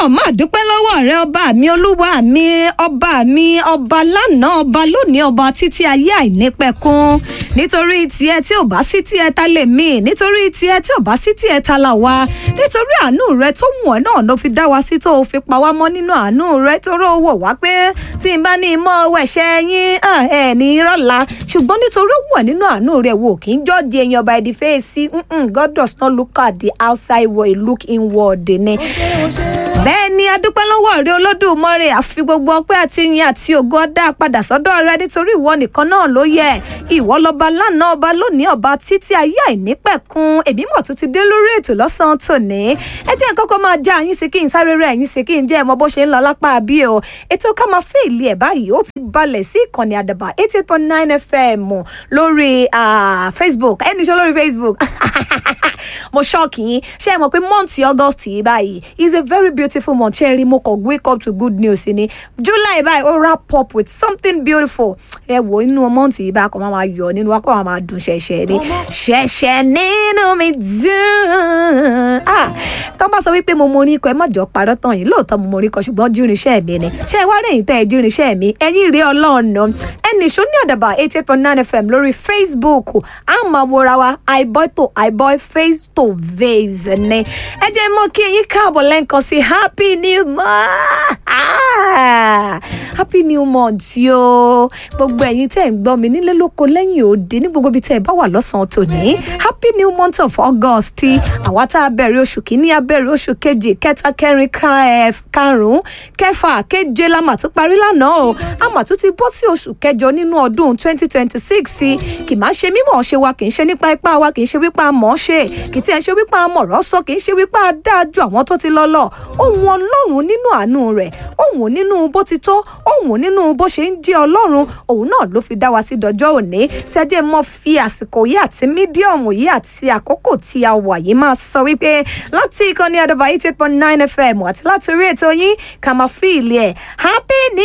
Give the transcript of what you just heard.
náà máa dúpẹ́ lọ́wọ́ rẹ ọba mi olúwa mi ọba mi ọba lánàá ọba lónìí ọba títí ayé àìnípẹ̀kun nítorí tiẹ̀ tí ò bá sí tiẹ̀ ta lè mí nítorí tiẹ̀ tí ò bá sí tiẹ̀ ta là wá nítorí àánú rẹ tó wù ọ́ náà ló fi dá wa sí tó o fi pa wá mọ́ nínú àánú rẹ tóró wò wá pé tí n bá ní mọ́ wẹ̀ṣẹ̀ yín ẹ̀ ní rọ́la ṣùgbọ́n nítorí wù ọ́ nínú àánú rẹ wò kí n jọ́ọ̀dì èèyàn by the face God does not look at the outside world look inward ni bẹ́ẹ̀ ni adúpẹ́ lọ́wọ́ rẹ olódùmarè àfi gbogbo ọpẹ́ àti ìyìn àti ògo ọdá padà sọ́dọ̀ rẹ nítorí ìwọ nìkan náà ló yẹ ìwọ lọba lánàá ọba lónìí ọba títí ayé àìnípẹ̀kun èmi mọ̀ tó ti dé lórí ètò lọ́sàn-án tòní ẹ jẹ́ kọ́kọ́ máa já yín sí kí n sáré rẹ̀ yín sí kí n jẹ́ ẹ mọ bó ṣe ń lọ lápá bí o ètò ká máa fẹ́ ìlú ẹ̀ báyìí ó ti balẹ̀ sí ìkànnì àdàbà eighty eight point nine fm lórí facebook ẹni ṣe lórí facebook mo ṣọ́ọ̀kì yín ṣé ẹ mọ̀ pé month august yìí báyìí is a very beautiful month ṣé ẹ rí mo kàn wake up to good news ni july báyìí ó wrap up with something beautiful ẹ wò inú month yìí bá kàn máa máa yọ nínú wa kàn máa dùn ṣẹ̀ṣẹ̀ ni ṣẹ̀ṣẹ̀ nínú mi dùn ah tó bá sọ wípé mo morí ikọ̀ ẹ má jọ parọ́ tán yìí lóòótọ́ mo morí ikọ̀ ṣùgbọ́n jírinṣẹ́ mi ni ṣé ẹ wá rẹ̀yìn tẹ́ ẹ jírinṣẹ́ mi ẹ̀yìn rí ọlọ́ọ̀nà ẹnì ṣó ní àdàbà eighty eight point nine fm lórí facebook a máa wòra wa iboy to iboy face to face ni ẹ jẹ́ mọ́ kí yín káàbọ̀ lẹ́ǹkan sí happy new month happy new month yo gbogbo ẹ̀yin tẹ́ ẹ̀ ń gbọ́ mi nílé lóko lẹ́yìn òde ní gbogbo ibi tẹ́ ẹ bá wà lọ́sàn-án tòní happy new month of august àwa tá a bẹ̀rẹ̀ oṣù kìíní a bẹ̀rẹ̀ oṣù kejì kẹta kẹrin karùn-ún kẹfà keje la mà tún parí lánàá o a mà tún ti bọ́ sí oṣù kẹjọ nínú ọdún twenty twenty six kì máa ṣe mímọ̀ ṣe wa kì í ṣe nípa ipá wa kì í ṣe wípé a mọ̀ ọ́ ṣe kì í tiẹ̀ ṣe wípé a mọ̀ ọ̀rọ̀ sọ kì í ṣe wípé a dáa ju àwọn tó ti lọ lọ ohun ọlọ́run nínú àánú rẹ̀ ohun nínú bó ti tó ohun nínú bó ṣe ń jẹ́ ọlọ́run òun náà ló fi dá wa sí dọjọ́ òní ṣẹ́jẹ́ mọ́ fi àsìkò yìí àti mídíọ̀mù yìí àti àkókò tí a wà yìí máa sọ wípé láti ìkànnì àdàbà eight eight point nine fm àti láti orí ètò yín ká máa fi ìlẹ̀ happy new